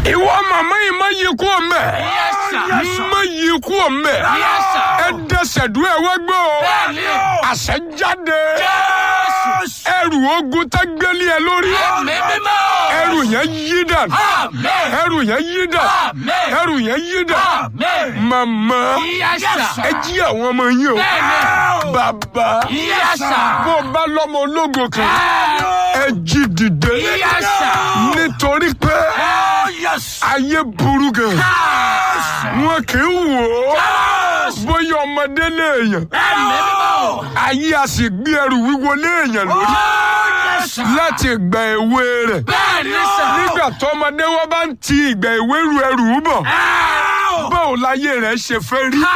ìwọ màmá yìí má yí kú ọmọ Yes, sir. má yí kú ọmọ Yes, sir. ẹ dẹsẹ̀ dúró ẹ wá gbọ́ o Bẹ́ẹ̀ni o. àṣẹ jáde Jésù. ẹrù ogun tá gbélé ẹ lórí Ẹ̀mí mímọ́. ẹrù yẹn yí dànù Amen. ẹrù yẹn yí dànù Amen. ẹrù yẹn yí dànù Amen. màmá Yes, sir. ẹ jí àwọn ọmọ yín o Bẹ́ẹ̀ni. bàbá Yes, sir. bó o bá lọ́mọ ológo kan ẹ jí dìde Yes, sir. nítorí pé ayé burú gan wọn kì í wò ó bóyá ọmọdé léèyàn Ẹ̀mí mímọ́. ayé a sì gbé ẹrù wíwo léèyàn lórí láti ìgbà èwe rẹ̀ Bẹ́ẹ̀ni sà. nígbà tọmọdé wọn bá ń ti ìgbà èwe ru ẹrù bọ̀ báwo láyé rẹ̀ ṣe fẹ́ rí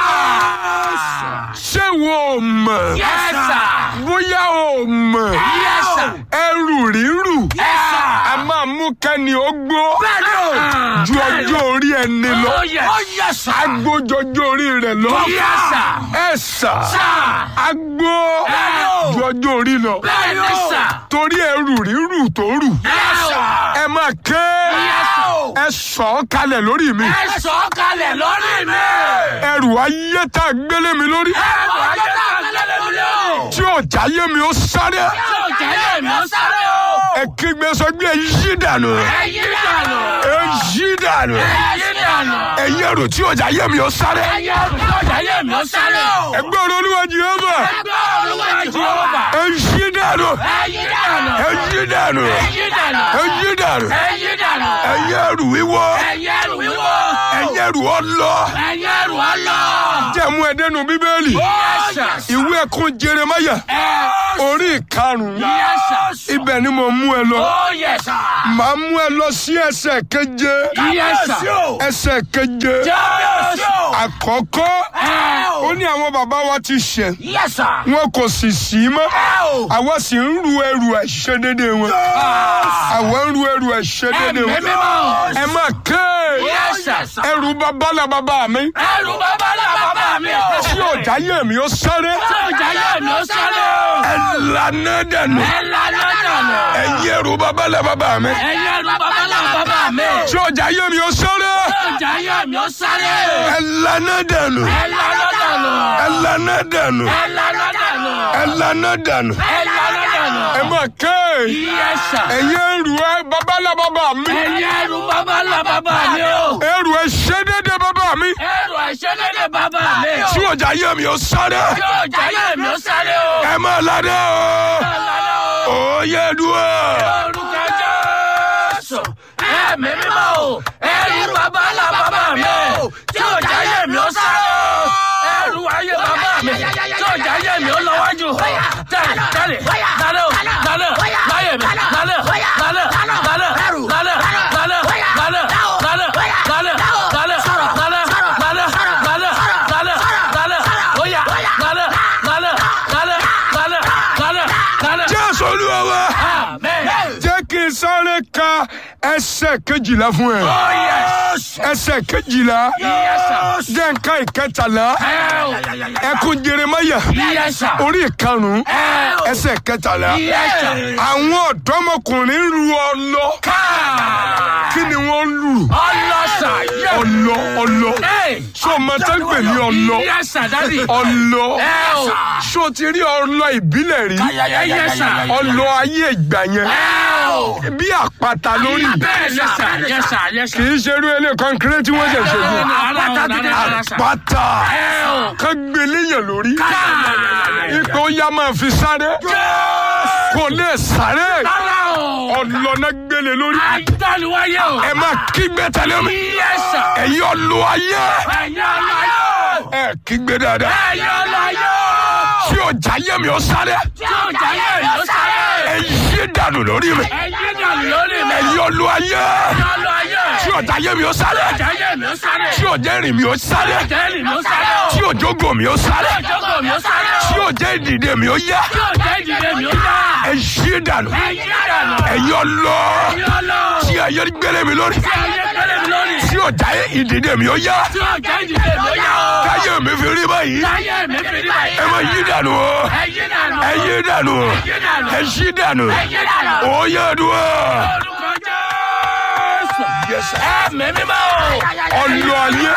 ṣé wo ò mọ̀ Yes, sir. bóyá o ò mọ̀ Yes, sir. ẹrù rírù Yes, sir. a máa mú kẹ́ni ó gbó Bẹ́ẹ̀ni o. ju ọjọ́ orí ẹni lọ Oh, yes. Oh, yes, sir. agbójọjọ́ orí rẹ̀ lọ Yes, sir. ẹ sà Sir. agbó Bẹ́ẹ̀ni o. ju ọjọ́ orí lọ Bẹ́ẹ̀ni sà. torí ẹrù rírù tó rù Yes, sir. ẹ máa ké Yes, sir. ẹ sọ ọ́ kalẹ̀ lórí mi Ẹ sọ kalẹ̀ lórí mi. ẹrù ayé tá a gbélé mi lórí Ẹ̀rù ayé náà lẹ́lẹ́ mi lọ. tí ò jáyé mi ó sáré Yóò jẹ́ yé mi ó sáré o. ẹ kígbe sọ pé ẹ yí dànù Ẹ yí dànù. ẹ yí dànù Ẹ yí dànù. ẹ yẹrù tí ò jáyé mi ó sáré Ẹ yẹ yóò jẹ́ yé mi ó sáré o. ẹgbẹ́ olúwa Jèhófà Ẹgbẹ́ olúwa Jèhófà. ẹ yí dànù Ẹ yí dànù. ẹ yí dànù Ẹ yí dànù. ẹ yí dànù Ẹ yí dànù. ẹ yẹrù wíwọ́ Ẹ yẹrù wíwọ́. ẹ yẹrù ọlọ Ẹ yẹrù ọlọ́. jẹ́mu ẹ̀dẹ́nu bíbélì Yes, sir. ìwé ẹkún Jeremáyà orí ìkarùn-ún Yes, sir. ibẹ̀ ni mo mú ẹ lọ Oh, yes, sir. màá mú ẹ lọ sí ẹsẹ̀ keje Yes, sir. ẹsẹ̀ keje Yes, àkọ́kọ́ ó ní àwọn bàbá wa ti ṣẹ̀ Yes, sir. wọn kò sì sí mọ́ àwa sì ń ru ẹrù àìṣedédé wọn àwa ń ru ẹrù àìṣedédé Ẹ̀mí wọn mímọ́. ẹ má ké Yes, sir. ẹrù babalá bàbá mi Ẹrù bàbá là bàbá mi o. tí ò jáyé mi ó sáré Tí ò jẹ́ yé mi ó sáré o. ẹ lànà dànù Ẹ lànà dànù. ẹ yẹrù babalá bàbá mi Ẹ yẹrù bàbá là bàbá mi. tí ò jáyé mi ó sáré Tí ò jẹ́ yé mi ó sáré. ẹ lànà dànù Ẹ lànà dànù. ẹ lànà dànù Ẹ lànà dànù. ẹ lànà dànù Ẹ lànà dànù. ẹ má ké Yes, sir. ẹ yẹrù ẹ babalá bàbá mi Ẹ yẹrù bàbá là bàbá mi o. ẹrù àìṣedédé bàbá mi Ẹrù àìṣedédé bàbá mi. tí ò jáyé mi ó sáré Tí ò jẹ́ yé mi ó sáré o. ẹ má lànà o Ẹ lànà o. ó yẹ dùn Orúkọ Jésù. Ẹ̀mí mímọ́ o. Ẹrù bàbá là bàbá mi o. Tí ò jẹ́ yé mi ó sáré o. Ẹrù ayé bàbá mi. Tí ò jẹ́ yé mi ó lọ́wájú. Tẹ̀lé tẹ̀lé. Lálẹ́ o. Lálẹ́. Láyé mi. Lálẹ́. Lálẹ́. Lálẹ́. Lálẹ́. Lálẹ́. Lálẹ́. Lálẹ́. Lálẹ́. Lálẹ́. Lálẹ́. Lálẹ́. Lálẹ́. Lálẹ́. Lálẹ́. Lálẹ́. Oya. Lálẹ́. Lálẹ́. Lálẹ́. Lálẹ́. Lálẹ́. Lálẹ́. jésù olúwa wa Amen. jẹ́ kí n sáré ka ẹsẹ̀ kejìlá fún ẹ Oh yes. ẹsẹ̀ kejìlá Yes sir. jẹ́ n ká ìkẹtàlá Hell. ẹkún Jeremáyà Yes sir. orí ìkarùn-ún Hell. ẹsẹ̀ kẹtàlá Yes sir. àwọn ọ̀dọ́mọkùnrin ń ru ọlọ Car. kí ni wọ́n ń lù Ọlọ́sà. ọlọ ọlọ Hey. ṣó o máa tẹ́ ń pè ní ọlọ Yes sir daddy. ọlọ Hell. ṣó o ti rí ọlọ ìbílẹ̀ rí Yes sir. ọlọ ayé ìgbà yẹn Hell. bí àpáta lórí Bẹ́ẹ̀ yes sir. Yes sir. Yes kì sir. í ṣe irú ilé kọ́ńkírẹ́tì tí wọ́n ṣẹ̀ ṣe fún Àpáta. àpáta Hell. kan gbéléyàn lórí Car. ipò ya máa fi sáré kò lè sáré Rárá o. ọlọ́nà gbélé lórí Àdániwáyé o. ẹ máa kígbe tẹ̀lé mi Yes sir. ẹ̀yin ọlọ ayé Ẹ̀yin ọlọ́yọ̀. ẹ kígbe dáadáa Ẹ̀yin ọlọ́yọ̀. tí ọjà yẹ mi ó sáré Tí ò jẹ́ yé mi ó sáré. ẹ yí dànù lórí mi Ẹ̀yin dànù lórí mi. ẹ̀yin ọlọ ayé Ẹ̀yin ọlọ́yọ̀. tí ọjà yẹ mi ó sáré Jẹ́ yé mi ó sáré. tí ọjà rìn mi ó sáré Jẹ́rìí mi ó sáré o. tí òjògo mi ó sáré Ìjókòó mi ó sáré o. tí òjò ìdìde mi ó yá Tí ò jẹ́ ìdílé mi ó yá. ẹ yí dànù Ẹ̀yin dànù. ẹ̀yin ọlọ Ẹ̀yin ọlọ́. tí ayé gbélé mi lórí Tí ayé gbélé mi lórí. tí ọjà ìdìde mi ó yá Tí ò jẹ́ ìdílé mi ó yá o. káyé mi fi rí báyìí Láyé mi fi rí báyìí. ẹ máa yí dànù o Ẹ̀yin dànù. ẹ yí dànù ẹ yí dànù Ẹ̀yin dànù. ó yẹ dùn. Orúkọ Jésù. Yes, sir. ẹ̀mí mímọ́ o. ọlọ ayé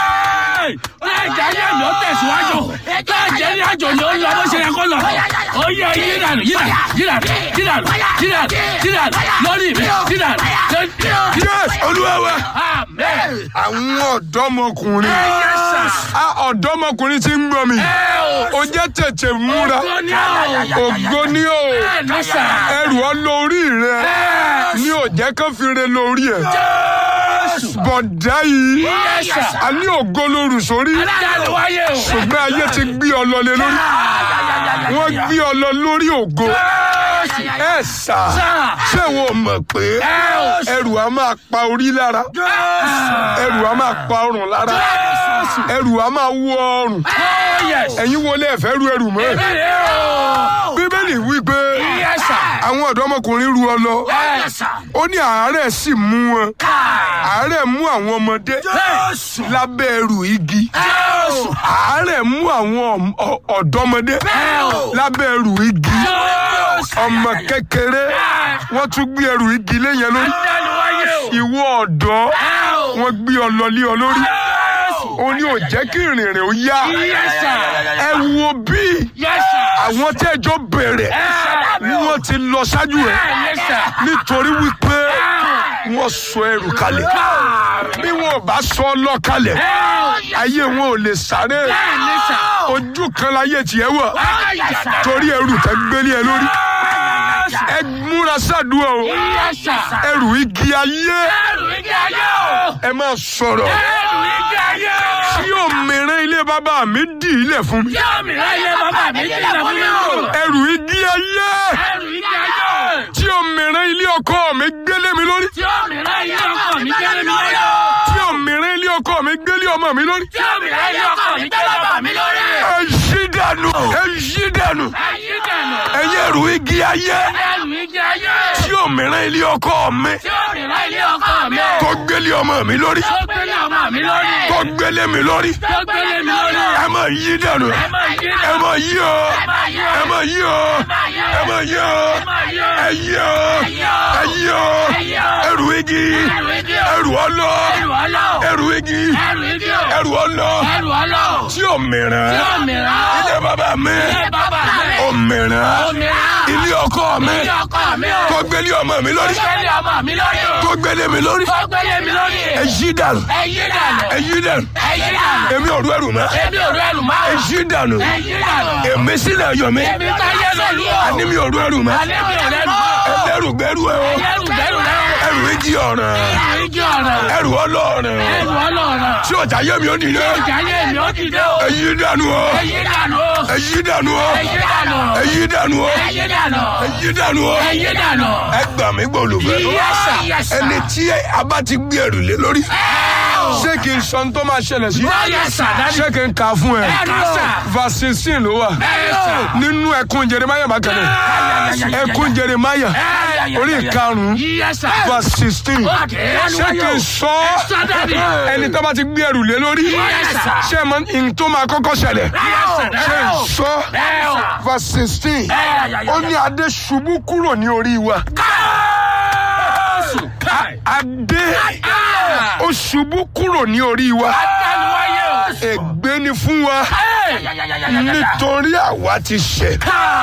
ẹ̀jẹ̀ ayé mi ó tẹ̀síwájú ẹ̀jẹ̀ ní àjò ni ó lọ bó ṣe yẹ kó lọ. ó yẹ yídànù yídànù yídànù yídànù yídànù yídànù lórí mi yídànù lórí yes olúwa wa Amen. àwọn ọ̀dọ́mọkùnrin Yes, sir. a ọ̀dọ́mọkùnrin tí ń gbọ́ mi Ẹ o. ó jẹ́ tètè múra Ògo ni o. ògo ní o Bẹ́ẹ̀ ni sà. ẹrù ọ lórí rẹ ní ò jẹ́ kán fi re lórí ẹ̀ Jésù. bọ̀dá yìí Yes, sir. a ní ògo lóru sórí Adájọ́ wáyé o. ṣùgbọ́n ayé ti gbé ọ lọ lé lórí wọ́n gbé ọ lọ lórí ògo Jésù. ẹ sà Sà. ṣé wo mọ̀ pé Ẹ o. ẹrù a máa pa orí lára ẹrù a máa pa ọrùn lára ẹrù a máa wọ ọrùn Oh, yes. ẹ̀yin wọlé ẹ̀fẹ́ ru ẹrù mọ́ Bẹ́ẹ̀ o. bíbélì wí pé Yes, sir. àwọn ọ̀dọ́mọkùnrin ru ọ lọ Yes, sir. ó ní àárẹ̀ sì mú wọn àárẹ̀ mú àwọn ọmọdé Jésù. lábẹ́ ẹrù igi Jésù. àárẹ̀ mú àwọn ọm- ọ- ọ̀dọ́mọdé Bẹ́ẹ̀ o. lábẹ́ ẹrù igi Jésù. ọmọ kékeré wọ́n tún gbé ẹrù igi léyìn lórí Adájọ́ wáyé o. ìwọ ọ̀dọ́ Ẹ o. wọ́n gbé ọ lọ lé ọ lórí Jésù. ó ní ò jẹ́ kí ìrìn rẹ̀ ó yá Yes, sir. ẹ wo bí Yes, sir. àwọn tẹ́jọ́ bẹ̀rẹ̀ wọ́n ti lọ ṣáájú ẹ̀ Yes, sir. nítorí wípé wọ́n sọ ẹrù kalẹ̀ bí wọn ò bá sọ ọ lọ kalẹ̀ ayé wọn ò lè sáré Yes, sir. ojú kan láyé tiẹ̀ wà Yes, sir. torí ẹrù tẹ́ gbélé ẹ lórí ẹ múra sádùúgbò o Yes, sir. ẹrù igi ayé Ẹrù igi ayé o. ẹ máa sọ̀rọ̀ Ẹrù igi ayé o. tí òmìnira ilé bàbá mi dì í lẹ̀ fún mi Tí òmìnira ilé bàbá mi ti lọ fún mi o. ẹrù igi ayé Ẹrù igi ayé o. tí òmìnira ilé ọkọ mi gbélé mi lórí Tí òmìnira ilé ọkọ mi gbélé mi lórí. tí òmìnira ilé ọkọ mi gbélé ọmọ mi lórí Tí òmìnira ilé ọkọ mi gbélé bàbá mi lórí. ẹ yí dànù ẹ yí dànù Ayé dànù. ẹyẹ ẹrù igi ayé Ẹrù igi ayé. tí òmìnira ilé ọkọ mi Tí òmìnira ilé ọkọ mi. tó gbélé ọmọ mi lórí Tó gbélé ọmọ mi lórí. tó gbélé mi lórí Tó gbélé mi lórí. ẹ máa yí dànù Ẹ máa yí ẹ dànù. máa yí o máa yí o. ẹ máa yí o ẹ máa yí o máa yí o. ẹ yí o ẹ yí o yí o. ẹrù igi Ẹrù igi o. ẹrù ọlọ Ẹrù ọlọ́. ẹrù igi Ẹrù igi o. ẹrù ọlọ Ẹrù ọlọ́. tí òmìnira Tí òmìnira. ilé bàbá mi Ilé bàbá mi. òmìnira Òmìnira. ilé ọkọ mi Ilé ọkọ mi o. tó gbélé ọmọ mi lórí Tó gbélé ọmọ mi lórí o. tó gbélé mi lórí Tó gbélé mi lórí. ẹ yí dànù Ẹ yí dànù. ẹ yí dànù Ẹ yí dànù. èmi ò rú ẹrù mọ́ Èmi ò rú ẹrù máa. ẹ yí dànù Ẹ yí dànù. èmi sílẹ̀ yọ̀ mí Èmi ká yẹ lólu o. àní mi ò rú ẹrù mọ́ Àní mi ò rẹ́rù. ẹlẹ́rù gbẹ́rù ẹ o Ẹrù bẹ́rù rẹ o. ẹrù ìjì ọ̀ràn Ẹrù igi ọ̀ràn. ẹrù ọlọ́ọ̀ràn Ẹrù ọlọ́ọ̀ràn. tí ọjà yé mi ò dìde Ìjà yé mi ó dìde o. ẹ yí dànù o Ẹ yí dànù o. ẹ yí dànù o Ẹ yí dànù. ẹ yí dànù o Ẹ yí dànù. ẹ yí dànù o Ẹ yí dànù. ẹ gbà mí gbòlùfẹ́ Yes, sir. Yes, sir. ẹni tí a bá ti gbé ẹrù lé lórí ṣé kí n sọ ohun tó máa ṣẹlẹ̀ sí Yes, sir. Daddy. ṣé kí n kà á fún ẹ Ẹ kà sà. verse sixteen ló wà Yes, sir. nínú ẹkún jeremaya bákẹ́lẹ̀ ẹkún jeremaya orí ìkarùn-ún Yes, sir. verse sixteen Okay. ṣé kí n sọ sọ, Daddy. ẹni tó bá ti gbé ẹrù lé lórí Yes, sir. ṣé ẹ mọ n tó máa kọ́kọ́ ṣẹlẹ̀ Yes, sir. ṣé n sọ Ẹ o. verse sixteen Ẹ ó ní adé ṣubú kúrò ní orí wa Jésù. Káì. adé Ah. ó ṣubú kúrò ní orí wa Àtàlùwáyé o. ègbé ni fún wa nítorí àwa ti ṣẹ̀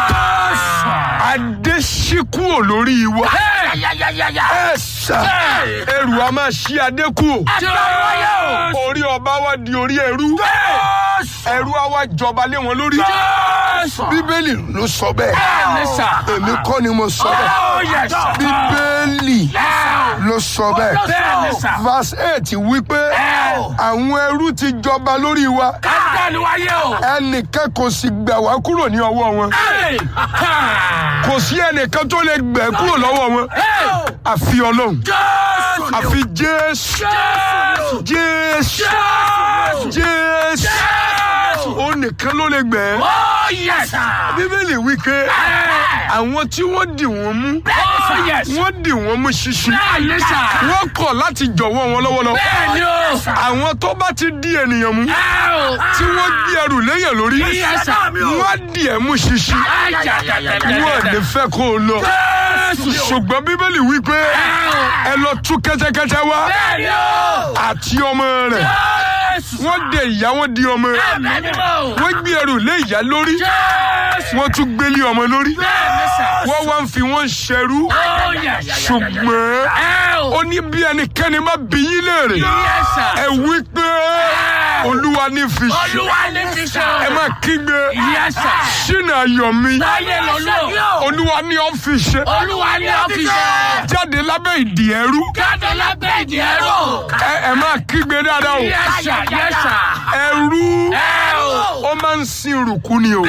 adé ṣí kúrò lórí wa ẹ sà ẹrù a máa ṣí adé kúrò orí ọba wa di orí ẹrú ẹrú a wá jọba lé wọn lórí bíbélì ló sọ bẹ́ẹ̀ èmi kọ́ ni mo sọ bẹ́ẹ̀ bíbélì ló sọ bẹ́ẹ̀ verse eight wípé àwọn ẹrú ti jọba lórí wa ẹnìkan kò sì gbà wá kúrò ní ọwọ́ wọn kò sí ẹnìkan tó lè gbẹ̀ kúrò lọ́wọ́ wọn àfi ọlọ́run àfi jésù jésù jésù ó ní nìkan ló lè gbẹ̀ ẹ́ Oh yes sir. bíbélì wí pé àwọn tí wọ́n dì wọ́n mú Oh yes. wọ́n dì wọ́n mú ṣinṣin Bẹ́ẹ̀ni sà. wọ́n kọ̀ láti jọ̀wọ́ wọn lọ́wọ́lọ́wọ́ Bẹ́ẹ̀ni o. àwọn tó bá ti di ènìyàn mú Ẹ o. tí wọ́n gbé ẹrù léyìn lórí Yes sir. wọ́n á dì ẹ́ mú ṣinṣin wọ́n ò ní fẹ́ kó o lọ ṣùgbọ́n bíbélì wí pé ẹ lọ tú kẹ́tẹ́kẹ́tẹ́ wá Bẹ́ẹ̀ni o. àti ọmọ rẹ̀ wọ́n dè ìyá wọn di ọmọ Bẹ́ẹ̀ni o. wọ́n gbé ẹrù lé ìyá lórí Jésù. wọ́n tún gbélé ọmọ lórí Bẹ́ẹ̀ni sà. wọ́n wá ń fi wọ́n ṣẹrú Oh yes. ṣùgbọ́n Ẹ o. ó ní bí ẹnikẹ́ni má bí yín léèrè Yes sir. ẹ wí pé olúwa ní fi ṣe Olúwa ní fi ṣe. ẹ má kígbe Yes sir. ṣínà ayọ̀ mi Láyé lọ́lọ́. olúwa ní ọ́ fi ṣe Olúwa ní ọ́fíìsì. jáde lábẹ́ ìdí ẹrú Jáde lábẹ́ ìdí ẹ̀rọ. ẹ ẹ má kígbe dáadáa o Yes sir. Yes sir. ẹrú Ẹ o. ó máa ń sin ìrùkú ni o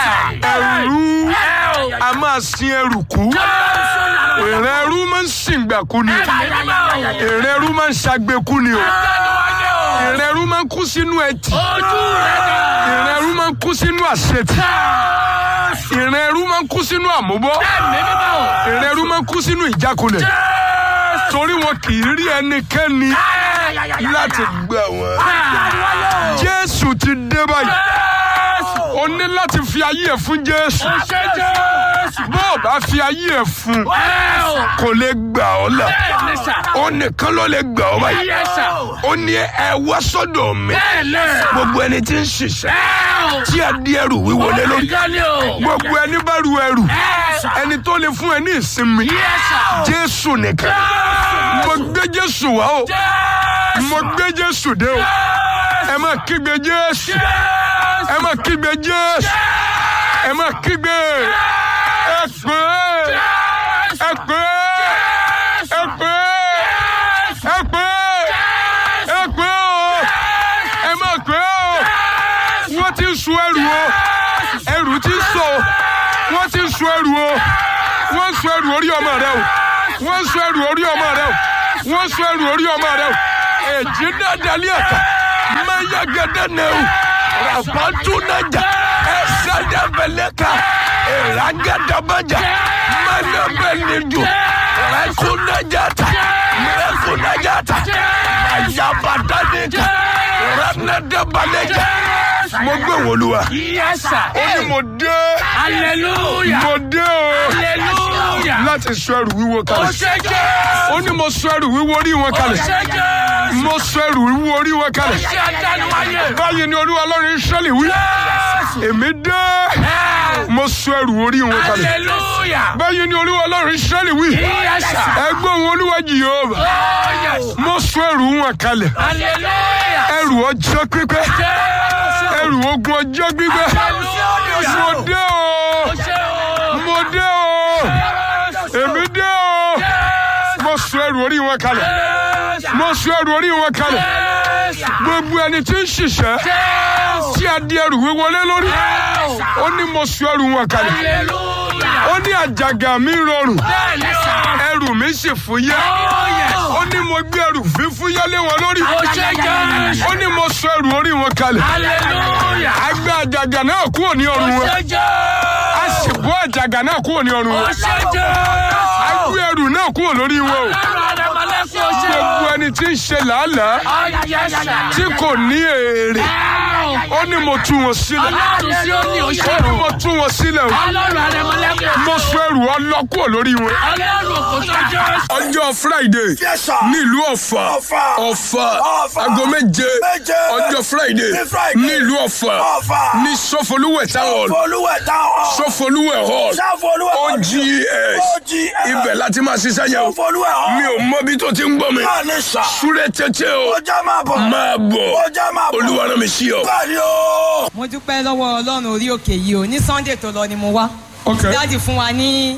ẹrú Ẹ o. a máa sin ẹrùkú èrè ẹrú máa ń sìngbàkú ni èrè ẹrú máa ń ṣàgbékú ni o èrè ẹrú máa ń kú sínú ẹtì Ojú rẹ̀ dà. èrè ẹrú máa ń kú sínú àṣetì èrè ẹrú máa ń kú sínú àmúbọ́ Ẹ̀mí mímọ́. èrè ẹrú máa ń kú sínú ìjákulẹ̀ torí wọn kì í rí ẹnikẹ́ni láti gbà wọ́n. jésù ti dé báyìí o ní láti fi ayé ẹ̀ fún jésù Ṣé Jésù. bó o bá fi ayé ẹ̀ fún Ẹ o. kò lè gbà ọ́ là Bẹ́ẹ̀ni sà. ó nìkan ló lè gbà ọ́ báyìí Yes sir. ó ní ẹ wá sọ́dọ̀ mi Bẹ́ẹ̀ni. gbogbo ẹni tí ń ṣiṣẹ́ Ẹ o. tí a di ẹrù wíwo lé lórí Ìjọ ni o. gbogbo ẹni bá ru ẹrù Ẹ sà. ẹni tó lè fún ẹ ní ìsinmi Yes sir. jésù nìkan mo gbé jésù wá o mo gbé jésù dé o ẹ má kígbe jésù ẹ má kígbe jésù ẹ má kígbe ẹ pé ẹ pé ẹ pé ẹ pé ẹ pé o ẹ má pé o wọ́n ti ń sun ẹrù o ẹrù ti ń sọ o wọ́n ti ń sun ẹrù o wọ́n ń sun ẹrù orí ọmọ rẹ o wọ́n ń sun ẹrù orí ọmọ rẹ o wọ́n ń sun ẹrù orí ọmọ rẹ o èjì dáadáa ní ẹ̀ka mẹ́yà gẹ́gẹ́ nẹ o ràpàtú nájà ẹ̀sẹ̀ dẹ́bẹ̀lẹ́ka ìràgẹ́dàbàjà mẹ́lẹ́bẹ̀lẹ́dù rẹ́kúnájàta rẹ́kúnájàta àyàbàdànìkà rẹ́nẹ́dẹ́bàlẹ́jà mo gbé wòlúwa Yes sir. ó ní mo dé Hallelujah. mo dé o Hallelujah. láti sọ ẹrù wíwo Ó kalẹ̀ ṣé Jésù. ó ní mo sọ ẹrù wíwo orí wọn Ó kalẹ̀ ṣé Jésù. mo sọ ẹrù wíwo orí wọn kalẹ̀ Ṣé àtẹnuwáyé. báyìí ni olúwa ọlọ́run Ísírẹ́lì wí èmi dé mo sọ ẹrù orí wọn kalẹ̀ Hallelujah. báyìí ni olúwa ọlọ́run Ísírẹ́lì wí Yes sir. ẹgbẹ́ òun olúwa Jèhófà Oh yes. mo sọ ẹrù wọn kalẹ̀ Hallelujah. ẹrù ọjọ́ pípẹ́ Jésù. ẹrù ogun ọjọ́ gbígbẹ́ Hallelujah. mo dé o Ó ṣé o. mo dé o èmi dé o mo sọ ẹrù orí wọn kalẹ̀ mo sọ ẹrù orí wọn kalẹ̀ gbogbo ẹni tí ń ṣiṣẹ́ tí a di ẹrù wíwọlé lórí ó ní mo sọ ẹrù wọn kalẹ̀ Hallelujah. ó ní àjàgà mi rọrùn Bẹ́ẹ̀ni sà. ẹrù mi sì fúyẹ́ Oh yes. ó ní mo gbé ẹrù fífúyẹ́ lé wọn lórí Ó ṣé Jésù. ó ní mo sọ ẹrù orí wọn kalẹ̀ Hallelujah. a gbé àjàgà náà kúrò ní Ó ọrùn wọn ṣé a Jésù. sì bọ́ àjàgà náà kúrò ní ọrùn Ó wọn ṣé a Jésù. gbé ẹrù náà kúrò lórí wọn o Ọlọ́run Adémọ́lẹ́kùn ó ṣé o. gbogbo ẹni tí ń ṣe làálàá Oh yes sir. tí kò ní èrè ó ní mo tú wọn sílẹ̀ Ọlọ́run sí ó ní ó oṣù. ní mo tú wọn sílẹ̀ o Ọlọ́run Adémọ́lẹ́kùn. mo sọ ẹrù ọlọ́kùọ̀ lórí wọn. Ọlọ́run kò sọ Jésù. ọjọ́ friday Yes, sir. nílùú ọ̀fà Ọ̀fà. ọ̀fà Ọ̀fà. aago méje Méje. ọjọ́ friday Ní Friday. nílùú ọ̀fà Ọ̀fà. ní sọfọlúwẹ̀ táwọn Olúwẹ̀ táwọn. sọfọlúwẹ̀ hall Sáfolúwẹ̀ ogs OGS. ibẹ̀ láti máa ṣiṣẹ́ yẹn o Sáfolúwẹ̀ hàn. mi ò mọ bí tó ti ń gbọ́ mi Náà ní sà. súré tètè o Ọjà máa bọ̀. máa bọ̀ Ọjà máa bọ̀. olúwa rán mi sí ọ. Báyìí o. mo dúpẹ́ lọ́wọ́ ọlọ́run orí òkè yìí o ní sunday tó lọ ni mo wá Okay. dáàdì fún wa ní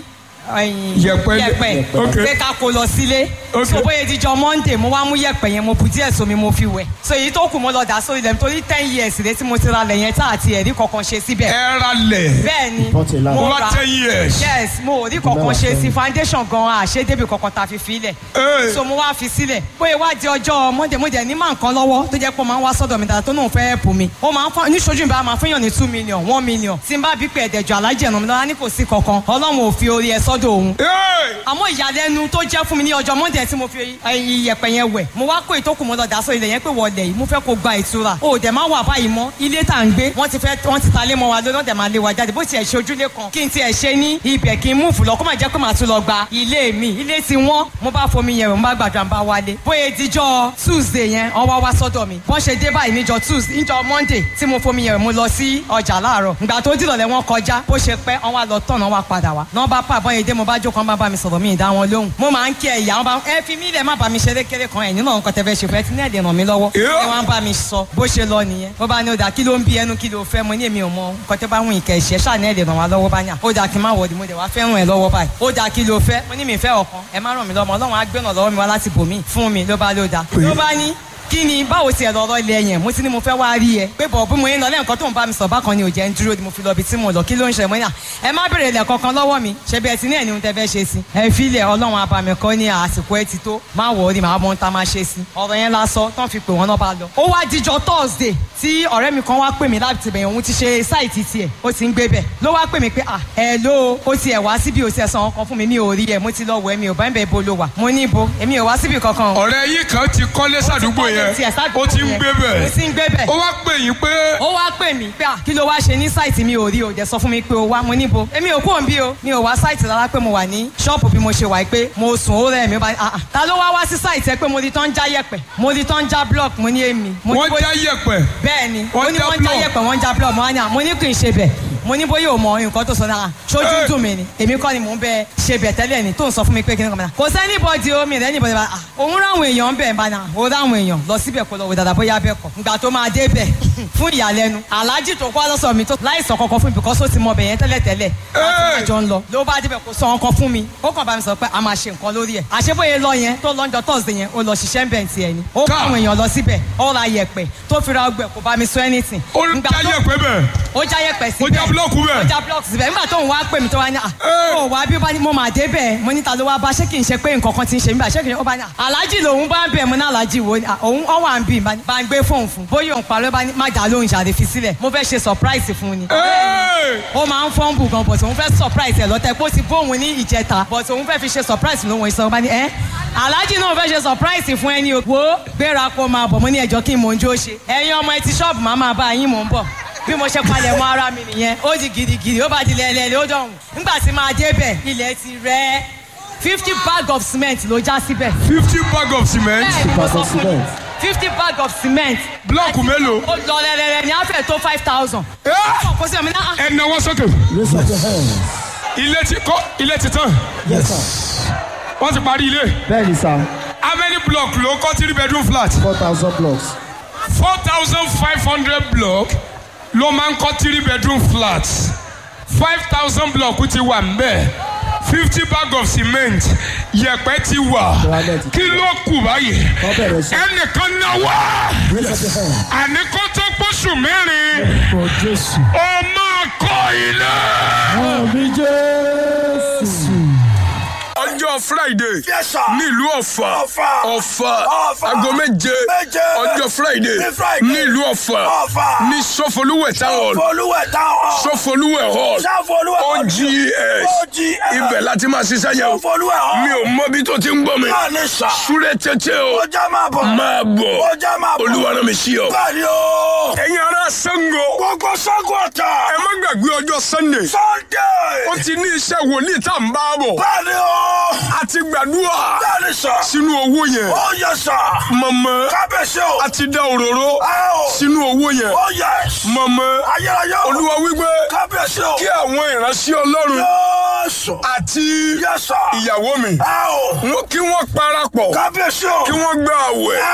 ẹyin Yẹ̀pẹ̀- yẹ̀pẹ̀ Okay. pé ká kó lọ sílé Okay. so bóyá ìdíjọ monday mo wá mú yẹ̀pẹ̀ yẹn mo bu díẹ̀ sómi mo fi wẹ̀ so èyí tó kù mo lọ dà sórí ilẹ̀ nítorí ten years rẹ tí mo ti ra lẹ̀ yẹn tá àti ẹ̀rí kankan ṣe síbẹ̀ ẹ ra lẹ̀ bẹ́ẹ̀ ni Bọ́tì ńlá. over ra ten years. yes mo ò rí kankan ṣe sí foundation gan àṣẹ débi kankan tá a fi filẹ̀ Hey. so mo wá fi sílẹ̀ bóyá wá di ọjọ́ monday mo dẹ̀ ní máa nǹkan lọ́wọ́ tó jẹ́ pé ó máa ń wá sọ́dọ̀ mi dáadáa tó náà fẹ́ ẹ̀pù mi ó máa ń fọ́ níṣojú mi bá máa fún yàn ní two million one million tí n bá bí pé ẹ̀dẹ̀jọ alájẹ̀ ẹ̀nà mi lọ́wọ́ ní kò sí kankan ọlọ́run ò fi orí ẹ̀ sọ́dọ̀ òun Hey. àmọ́ ìyàlẹ́nu tó jẹ́ fún mi ní ọjọ́ monday tí mo fi iyẹ̀pẹ̀ yẹn wẹ̀ mo wá kó ìtókù mo lọ dà sọ ilẹ̀ yẹn pé wọlé yìí mo fẹ́ kó gba ìtura o dẹ̀ máa wà báyìí mọ́ ilé tá à ń gbé wọ́n ti fẹ́ wọ́n ti ta lé mọ́ wa lórí wọ́n dẹ̀ máa lé wa jáde bó tiẹ̀ ṣe ojúlé kan kí n tiẹ̀ ṣe ní ibẹ̀ kí n múùfù lọ kó má jẹ́ pé màá tún lọ gba ilé mi ilé ti wọ́n mo bá fomi yẹn wẹ̀ mo bá gbàdúrà mo bá wálé bóyá ìdíjọ́ tuesday yẹn wọ́n wá wá sọ́dọ̀ mi bọ́n ṣe dé báyìí níjọ́ tuesday níjọ́ monday tí mo fomi yẹn wẹ̀ mo lọ sí ọjà láàárọ̀ ìgbà tó dìrọ̀lẹ́ wọn kọjá bó ṣe pẹ́ wọ́n wá lọ tọ̀nà wá padà wá náà bá pàbọ̀ yẹn dé mo bá jókòó wọn bá bá mi sọ̀rọ̀ mi ì dá wọn lóhùn mo máa ń kí ẹ ìyá wọn bá ẹ fi mí lẹ̀ má bá mi ṣeré kéré kan ẹ̀ nínú nǹkan tẹ́ fẹ́ ṣe fẹ́ tí ní ẹ̀dẹ̀ ràn mí lọ́wọ́ Yeah. ẹ wá ń bá mi sọ bó ṣe lọ nìyẹn ó bá ní ó dà kí ló ń bí ẹnu kí ló fẹ́ mo ní èmi ò mọ nǹkan tẹ́ bá wùn ìkẹ́ ìṣẹ́ ṣáà ní ẹ̀dẹ̀ ràn wá lọ́wọ́ bá yàn ó dà kí n má wọ̀dì mo dẹ̀ wá fẹ́ràn ẹ̀ lọ́wọ́ báyìí ó dà kí ló fẹ́ mo ní mi fẹ́ ọ̀kan ẹ má ràn mí lọ́mọ ọlọ́run á gbẹ̀nà lọ́wọ́ mi wá láti bòmí fún mi ló bá ló dà ló bá ní kí ni báwo tiẹ̀ lọ́rọ́ ilé yẹn mo ti ní mo fẹ́ wá rí ẹ pé bọ̀ bí mo yín lọ lẹ́ẹ̀kan tó ń bá mi sọ bákan ni ò jẹ́ ń dúró ni mo fi lọ ibi tí mo lọ kí ló ń ṣe mo ní à ẹ má bèrè ilẹ̀ kankan lọ́wọ́ mi ṣe bí ẹ ti ní ẹ̀ ní ohun tẹ́ fẹ́ ṣe sí ẹ filẹ̀ ọlọ́run abàmì kan ní àsìkò ẹ ti tó má wọ̀ ọ́ ni màá mọ ohun tá a máa ṣe sí ọ̀rọ̀ yẹn lásọ tán fi pè wọ́n náà bá lọ. ó wá dijọ́ thursday tí ọ̀rẹ́ mi kan wá pè mí láti bẹ̀yẹ̀ òun ti ṣe sáìtì tiẹ̀ ó ti ń gbé bẹ̀ ló wá pè mí pé à ẹ ló ó ti ẹ̀ wá síbi ò ti ẹ̀ san ọkàn fún mi mi ò rí ẹ mo ti lọ wọ ẹ mi ò bá ń bẹ̀ bo ló wà mo ní ibo èmi ò wá síbi kankan o ọ̀rẹ́ yìí kan ti kọ́lé sàdúgbò yẹn ó ti ń gbé ó bẹ̀ ti ń gbé bẹ̀. ó wá pè yín pé ó wá pè mí pé à kí ló wá ṣe ní sáìtì mi ò rí o dẹ̀ sọ fún mi pé o wá mo níbo èmi ò kúrò ń bí o mi ò wá sáìtì rárá pé mo wà ní ṣọ́ọ̀pù bí mo ṣe wà pé mo sùn ó rẹ̀ mi ó bá ah ah ta ló wá wá sí sáìtì ẹ pé mo rí tán já yẹ̀pẹ̀ mo rí tán já block mo ní èmi. mo ní wọ́n bóyá- já yẹ̀pẹ̀ bẹ́ẹ̀ ni Wọ́n mo ní já wọ́n já block. yẹ̀pẹ̀ wọ́n já block mo wá ní à mo ní kì í ṣe bẹ̀ mo ní bóyá o mọ nǹkan tó sọ náà ṣojú Hey. dùn mí ni èmi kọ́ ni mò ń bẹ ṣe bẹ̀ tẹ́lẹ̀ ni tó ń sọ fún mi pé kí ni kò mọ̀ náà kò sẹ́ni bọ́dì omi rẹ̀ níbọ̀dì bá òun ráwọn èèyàn bẹ̀ bá náà ó ráwọn èèyàn lọ síbẹ̀ kó lọ wò dáadáa bóyá bẹ́ẹ̀ kọ́ ìgbà tó máa dé bẹ̀ fún ìyàlẹ́nu aláàjì tó kọ́ lọ́sọ̀ mi tó láìsàn kankan fún mi because ó ti mọ bẹ̀ yẹn tẹ́lẹ̀ tẹ́lẹ̀ láti máa jọ ń lọ ló bá débẹ̀ kó sọ ọkàn fún mi ó kàn bá mi sọ pé a máa ṣe nǹkan lórí ẹ̀ àṣebóye lọ yẹn tó lọ́njọ́ thursday yẹn ó lọ ṣiṣẹ́ ń bẹ̀ ti ẹ̀ ni ó kọ́ Ká. àwọn èèyàn lọ síbẹ̀ ó ra yẹ̀pẹ̀ tó fi ra ọgbẹ̀ kò bá mi sọ anything ó Ìgbà já tó- yẹ̀pẹ̀ bẹ̀ ó já yẹ̀pẹ̀ ó síbẹ̀ já búlọ́ọ̀kù bẹ̀ ó já blọọkì síbẹ̀ nígbà tó ń wá pè mí tó wá ní à Ẹ́. ó wá bí ó bá ní mo máa dé bẹ́ẹ̀ mo níta ló wá bá ṣé kì í ṣe pé nǹkan kan ti ń ṣe mí bá ṣé kì í ṣe ó bá ní à aláàjì lòun bá ń bẹ̀ mo ní aláàjì wo ni à, òun ọ wà ń bì bá ní bá ń gbé fóun fún bóyá òun parọ́ bá ní má dà lóhùn ṣàdé fi sílẹ̀ mo fẹ́ ṣe surprise fún un ni Hey! ó máa ń fọ́nbù gan but òun fẹ́ surprise ẹ̀ lọ́tẹ̀ pé ó ti bóun ní ìjẹta but òun fẹ́ fi ṣe surprise lóhun ìsọ̀rọ̀ bá ní ẹ́ aláàjì náà fẹ́ ṣe surprise fún ẹni o wo gbéra kó máa bọ̀ mo ní ẹjọ́ kí n mò ń jó ṣe ẹ̀yin ọmọ ẹ ti ṣọ́ọ̀bù máa máa bá yín mò ń bọ̀ bí mo ṣe palẹ̀ mọ́ ara mi nìyẹn ó di gidigidi ó bá di lẹ́lẹ́lẹ́ ó dọ̀hùn nígbà tí máa débẹ̀ ilẹ̀ ti rẹ̀ fifty bag of cement ló já síbẹ̀ fifty bag of cement bẹ́ẹ̀ ni mo bag sọ of fún yín cement. fifty bag of cement blọọkù mélòó ó lọ lẹ́lẹ́lẹ́ ní àfẹ́ tó five thousand Ẹ́! kò sí ọmọ náà ẹ náwó sókè Raise up your hands. ilé ti kọ́ ilé ti tán Yes, sir. wọ́n ti parí ilé Bẹ́ẹ̀ni sá, how many block ló kọ́ three bedroom flat four thousand blocks. four thousand five hundred block ló máa ń kọ́ three bedroom flat five thousand block ti wà mbẹ́ fifty bag of cement yẹ̀pẹ̀ ti wà Granite. kí ló kù báyìí Wọ́n bẹ̀rẹ̀ sí. ẹnìkan náwó Raise up your hands. àní kó tó gbóṣù mẹ́rin For Jésù. ó máa kọ́ ilé. Àmì Jésù. ọjọ́ friday Yes, sir. nílùú ọ̀fà Ọ̀fà. ọ̀fà Ọ̀fà. aago méje Méje. ọjọ́ friday Ní Friday. nílùú ọ̀fà Ọ̀fà. ní sọfọlúwẹ̀ táwọn Folúwẹ̀ táwọn. sọfọlúwẹ̀ hall Sáfolúwẹ̀ ogs OGS. ibẹ̀ láti máa ṣiṣẹ́ yẹn o Sáfolúwẹ̀ hall. mi ò mọ bí tó ti ń gbọ́ mi Bẹ́ẹ̀ ni sà. súré tètè o Ó jẹ́ máa bọ̀. máa bọ̀ Ó jẹ́ máa bọ̀. olúwa rán mi sí ọ. Bẹ́ẹ̀ ni o. ẹ̀yin ará sango Gbogbo Ṣàngó Ọ̀tà. ẹ má gbàgbé ọjọ́ sunday Sunday. ó ti ní iṣẹ́ wòlíì tá à ń bá bọ̀ Bẹ́ẹ̀ ni o. a ti gbàdúrà Bẹ́ẹ̀ ni sà. sínú owó yẹn Ó yẹ sà. mọ̀mọ́ Kábíyèsí o. a ti dá òróró Ẹ o. sínú owó yẹn Ó yẹ. mọ̀mọ́ Ayérayé o. olúwa wípé Kábíyèsí o. kí àwọn ìránṣẹ́ ọlọ́run Yéésù. àti Yẹ sà. ìyàwó mi Ẹ o. wọ́n kí wọ́n parapọ̀ Kábíyèsí o. kí wọ́n gba àwẹ̀ Ẹ o.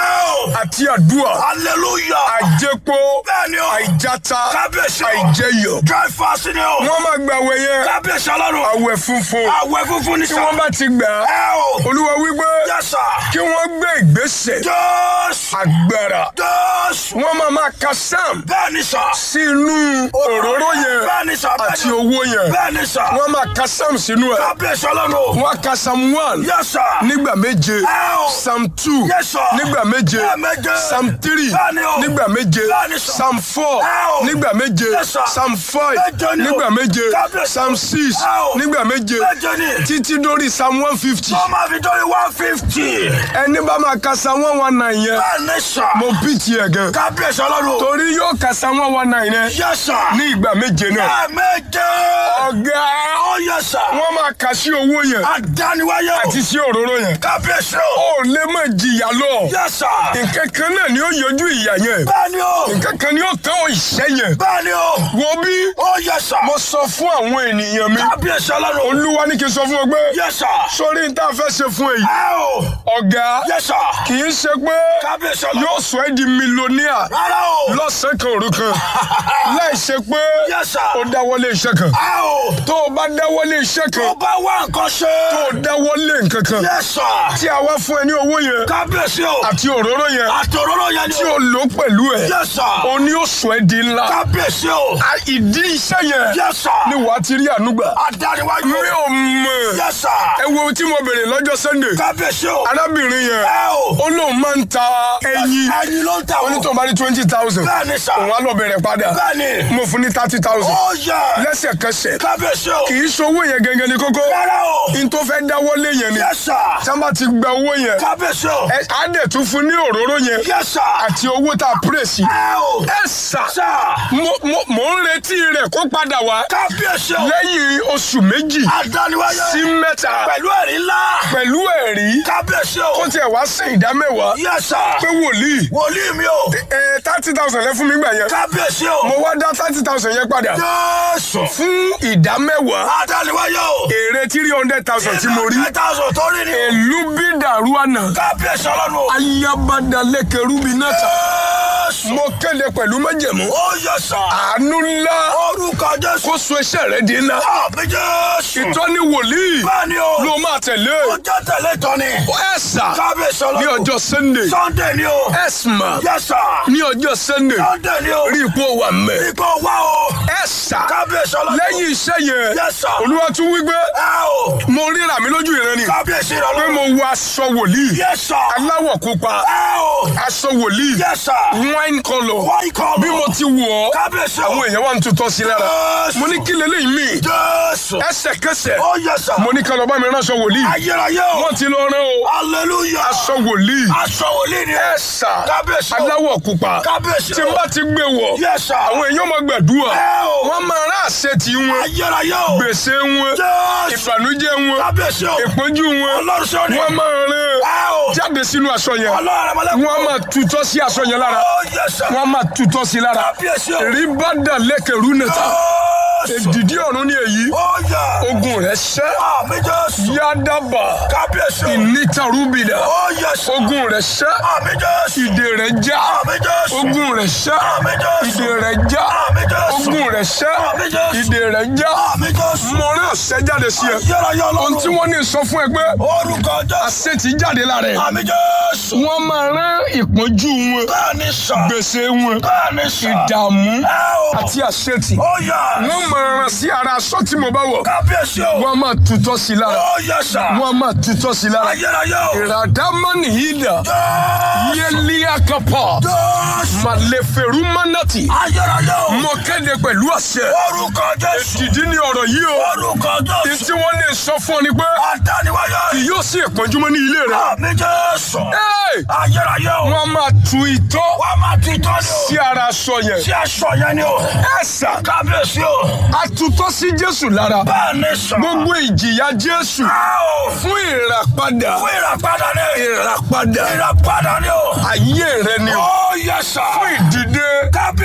àti àdúrà hallelujah. àjẹpó bẹ́ẹ̀ni o. àìjáta kábíyèsí o. àìjẹyọ. dry fast ni o. wọ́n máa gba àwẹ̀ yẹn kábíyèsí ọlọ́run. àwẹ̀ funfun àwẹ̀ funfun ni tí sà. wọ́n bá ti gbà á ẹ o. olúwa wípé yes sir. kí wọ́n gbé ìgbésẹ̀ jésù. agbára jésù. wọ́n máa máa ka sam bẹ́ẹ̀ni sà. sínú òróró yẹn bẹ́ẹ̀ni sà. àti owó yẹn bẹ́ẹ̀ni sà. wọ́n máa ka sam sínú ẹ̀ kábíyèsí ọlọ́run. wọ́n á ka sam one yes sir. nígbà méje ẹ o. sam two Yes, sir. nígbà méje Lẹ́ẹ̀méje. sam three Bẹ́ẹ̀ni o. nígbà méje Bẹ́ẹ̀ni, sir. sam four Ẹ o. nígbà méje Yes, sir. sam five Méje ni o. nígbà méje Kábíyèsí. sam six Ẹ o. nígbà méje Méje ni. títí dórí sam one fifty wọ́n máa fi dórí one fifty. ẹni bá máa ka sam one one nine yẹn bẹ́ẹ̀ni sà. mo bí tiẹ̀ gan kábíyèsí ọlọ́run. torí yóò ka sam one one nine yẹn yes sir. ní ìgbà méje náà ẹ̀ẹ̀méje. ọ̀gá ó yes sir. wọ́n máa kà sí owó yẹn àdániwáyé o. àti sí òróró yẹn kábíyèsí o. ó lè má jìyà lọ yes sir. nǹkan kan náà ni ó yọjú ìyà yẹn bẹ́ẹ̀ni o. nǹkan kan ni ó tán ìṣẹ́ yẹn bẹ́ẹ̀ni o. wo bí ó yes sir. mo sọ fún àwọn ènìyàn mi kábíyèsí ọlọ́run. olúwa ní kí n sọ fún ọ pé yes sir. sórí ní tá a fẹ́ ṣe fún èyí ẹ o. ọ̀gá yes sir. kì í ṣe pé kábíyèsí ọlọ́run. yóò sọ ẹ́ di mílíọ̀nìà rárá o. lọ́sàn-án kan òru kan láì ṣe pé yes sir. ó dáwọ́lé iṣẹ́ kan ẹ o. tó o bá dáwọ́lé iṣẹ́ tó kan bá wá nǹkan ṣe. tó o dáwọ́lé nǹkan kan yes sir. tí a wá fún ẹ ní owó yẹn kábíyèsí o. àti òróró yẹn àtòróró yẹn ni tí o. o lò pẹ̀lú ẹ̀ yes sir. o ní ó sọ ẹ́ di ńlá kábíyèsí o. A- ìdí iṣẹ́ yẹn yes sir. ni wàá ti rí ànúgbà àdániwáyé mi o. ò mọ̀ yes sir. ẹ wo ohun tí mo bèrè lọ́jọ́ sunday kábíyèsí o. arábìnrin yẹn ẹ o. ó lóun máa ń ta ẹyin ẹyin ló ń ta o. onítọ̀ bá ní twenty thousand bẹ́ẹ̀ni sà. òun á lọ bẹ̀rẹ̀ padà bẹ́ẹ̀ni. mo fún ní thirty thousand ó yẹ. lẹ́sẹ̀kẹsẹ̀ kábíyèsí o. kì í ṣowó yẹn gẹ́gẹ́ ní kókó rárá o. n tó fẹ́ dáwọ́lé yẹn ni yes sir. sábà ti gba owó yẹn kábíyèsí o. ẹ á dẹ̀ tún fún ní òróró yẹn yes sir. àti owó tá a pírèsì ẹ o. ẹ sà sà. mo mo- mo ń retí rẹ̀ kó padà wá kábíyèsí o. lẹ́yìn oṣù méjì àdániwáyé. sí mẹ́ta pẹ̀lú ẹ̀rí ńlá. pẹ̀lú ẹ̀rí kábíyèsí o. kó tiẹ̀ wá sí ìdá mẹ́wàá yes pé sir. wòlíì wòlíì mi o. ẹ thirty thousand lẹ fún mi gbà yẹn kábíyèsí o. mo wá dá thirty thousand yẹn padà Jésù. fún ìdá mẹ́wàá àdániwáyé o. èrè three hundred thousand tí mo rí ẹ̀ta ọ̀sán tó rí ni. èlú bí dàrú àná kábíyèsí ọlọ́run o. ayabadalẹ́kẹ̀rú bí náà ta Jésù. mo kéde pẹ̀lú májẹ̀mú ó yẹ sà. àánú ńlá orúkọ Jésù. kó so iṣẹ́ rẹ̀ di ńlá àmì Jésù. ìtọ́ni wòlíì bẹ́ẹ̀ni o. ló máa tẹ̀lé ó jẹ́ tẹ̀lé tọ́ni. ẹ sà kábíyèsí ní ọlọ́run. ọjọ́ sunday Sunday ni o. ẹ sà yes sir. ní ọjọ́ sunday Sunday ni o. rí ipò wà mẹ́ ipò wá o. ẹ sà kábíyèsí ọlọ́run. lẹ́yìn iṣẹ́ yẹn Yes, sir. olúwa tún wí pé ẹ o. mo ríra mi lójú ìran ni kábíyèsí pé ọlọ́run. mo wọ aṣọ wòlíì yes sir. aláwọ̀ pupa ẹ o. aṣọ wòlíì yes sir. wine colour wọ́n ikọ̀ bí mo ti wọ̀ ọ́ kábíyèsí àwọn o. èèyàn wà ń tutọ́ sí lára Jésù. mo ní kí leléyìí mi Jésù. ẹsẹ̀kẹsẹ̀ ó yẹ sà. mo ní ká lọ bá mi ránṣọ wòlíì ayérayé o. wọ́n ti lọ rán o hallelujah. aṣọ wòlíì aṣọ wòlíì ni. ẹ sà kábíyèsí o. aláwọ̀ pupa kábíyèsí tí n o. bá ti gbé wọ̀ yes sir. àwọn èèyàn máa gbàdúrà ẹ o. wọ́n máa rán àṣẹ tí wọn ayérayé o. gbèsè wọn Jésù. ìbànújẹ́ wọn kábíyèsí o. ìpọ́njú wọn ọlọ́run ṣe ni. wọ́n máa rán ẹ o. jáde sínú aṣọ yẹn ọlọ́run rẹ̀ mọ́lẹ́kùn. wọ́n máa tutọ́ sí aṣọ yẹn lára ó yẹ sà. wọ́n máa tutọ́ sí lára kábíyèsí o. rí bá dà lẹ́kẹ̀rú nìta Jésù. èdìdí ọ̀run ni èyí ó yẹ. ogun rẹ̀ ṣẹ́ àmì Jésù. yádàbà kábíyèsí o. ìnítarúbìdà ó yẹ sà. ogun rẹ̀ ṣẹ́ àmì Jésù. ìdè rẹ̀ já àmì Jésù. ogun rẹ̀ ṣẹ́ àmì Jésù. ìdè rẹ̀ já àmì Jésù. ogun rẹ̀ ṣẹ́ àmì Jésù. ìdè rẹ̀ já àmì Jésù. mo rán àṣẹ jáde sí ẹ ayérayé ohun tí ọlọ́run. wọ́n ní sọ fún ẹ pé orúkọ Jésù. àṣẹ ti jáde lára ẹ àmì Jésù. wọ́n máa rán ìpọ́njú wọn bẹ́ẹ̀ni sà. gbèsè wọn bẹ́ẹ̀ni sà. ìdààmú ẹ o. àti àṣetì ó yẹ. wọ́n máa rán sí ara aṣọ tí mo bá wọ̀ kábíyèsí o. wọ́n máa tutọ́ sí lára ó yẹ sà. wọ́n máa tutọ́ sí lára ayérayé o. ìràdámọ́nì yìí dà Jésù. yéliakapa Jésù. màlẹ́fẹ̀rú mánàtì ayérayé o. mo kéde pẹ̀lú àṣẹ orúkọ Jésù. dìdí ní ọ̀rọ̀ yìí o orúkọ ní Jésù. tí wọ́n lè sọ fún ọ ni pé adániwáyé. kì yóò sí ìpọ́njúmọ́ ní ilé rẹ àmì Jésù. Ẹ́ẹ̀! ayérayé o. wọ́n máa tu ìtọ́ wọ́n máa ti tọ́ ni o. sí ara aṣọ yẹn sí aṣọ yẹn ni o. ẹ̀sà kábíyèsí o. àtútọ́ sí Jésù lára bẹ́ẹ̀ni sà. gbogbo ìjìyà Jésù a o. fún ìràpadà fún ìràpadà ni. ìràpadà ìràpadà ni o. ayé rẹ ni o ó yẹ sà. fún ìdìde kábíyèsí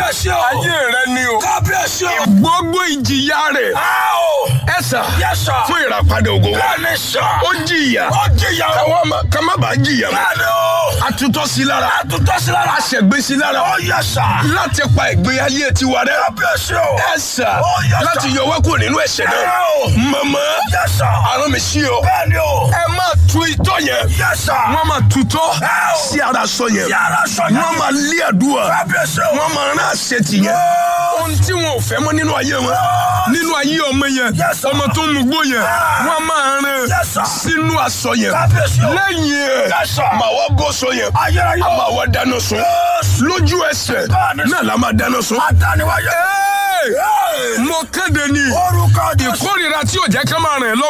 kábíyèsí o. ayé rẹ ni o kábíyèsí o. gbogbo ìjìyà rẹ̀ a o. ẹ̀sà Yes, sir. fún ìràpadà ògo wa bẹ́ẹ̀ni sọ. ó jìyà ó jìyà o. káwọn má- ká má bàa jìyà mọ́ bẹ́ẹ̀ni o. àtúntọ́ sí lára àtúntò sí lára. àṣẹgbé sí lára ó yẹ sà. láti pa ìgbé ayé tiwa rẹ kábíyèsí o. ẹ̀sà Ó yẹ sà. láti yọ wá kúrò nínú ẹ̀ṣẹ̀ náà ẹ o. mọ̀mọ́ yẹ sà. àrùn mi sí o bẹ́ẹ̀ni o. ẹ máa tu itọ́ yẹn yẹ sà. wọ́n máa tutọ́ Ẹ o. sí ara sọ yẹn yàrá sọ yẹn. wọ́n máa lé àdúrà kábíyèsí o. wọ́n máa rán àṣetì yẹn ohun tí wọn ò fẹ́ mọ́ nínú ayé wọn nínú ayé ọmọ yẹn Yes, sir. ọmọ tó ń mugbó yẹn wọ́n máa rán Yes, sir. sínú aṣọ yẹn kábíyèsí o. lẹ́yìn ẹ̀ Yes, sir. màá wá bọ́ sọ yẹn ayérayé a o. máa wá dáná sun Yes. lójú ẹsẹ̀ Bẹ́ẹ̀ni. náà la máa dáná sun. adániwáyé. Hey! mo kéde ni orúkọ Jésù. ìkórìíra tí ò jẹ́ ká máa rìn lọ.